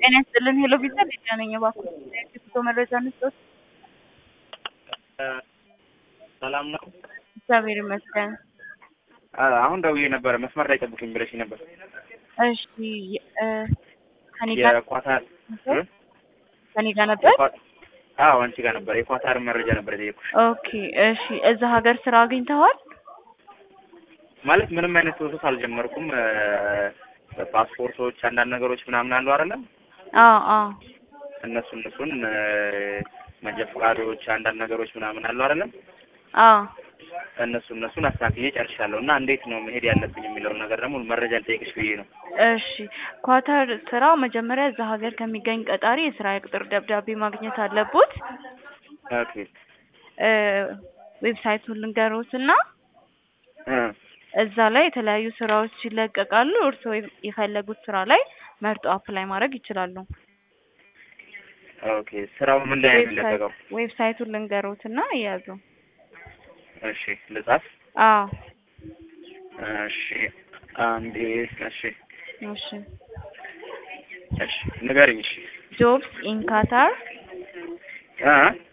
ጤና ይስጥልን ሄሎ ቪዛ ሊዲያ ነኝ። እባክዎ የፎቶ መረጃ እንስጠት። ሰላም ነው። እግዚአብሔር ይመስገን። አ- አሁን ደውዬ ነበረ መስመር ላይ ጠብቁኝ ብለሽ ነበር። እሺ እ ከኔ ጋር የኳታር እ? ከኔ ጋር ነበር። የኳ- አዎ አንቺ ጋር ነበር። የኳታር መረጃ ነበር የጠየኩሽ። ኦኬ እሺ። እዛ ሀገር ስራ አግኝተዋል? ማለት ምንም አይነት ፕሮሰስ አልጀመርኩም። እ፣ ፓስፖርቶች፣ አንዳንድ ነገሮች ምናምን አሉ አይደለም አዎ አዎ እነሱ እነሱን እ፣ መንጃ ፈቃዶች፣ አንዳንድ ነገሮች ምናምን አሉ አይደለም አዎ እነሱ እነሱን አስተካክዬ ጨርሻለሁ። እና እንዴት ነው መሄድ ያለብኝ የሚለውን ነገር ደግሞ መረጃ ልጠይቅሽ ብዬ ነው። እሺ ኳታር ስራ መጀመሪያ እዛ ሀገር ከሚገኝ ቀጣሪ የስራ የቅጥር ደብዳቤ ማግኘት አለቦት። ኦኬ እ ዌብሳይቱን ልንገሮትና እ፣ እዛ ላይ የተለያዩ ስራዎች ይለቀቃሉ። እርስዎ የፈለጉት ስራ ላይ መርጦ አፕላይ ማድረግ ይችላሉ። ኦኬ ስራው ምን ላይ ነው የሚለቀቀው? ዌብሳይቱን ልንገሮትና እያዙ። እሺ ልጻፍ። አዎ እሺ አንዴ እሺ እሺ እሺ ንገሪኝ። እሺ ጆብስ ኢን ካታር እ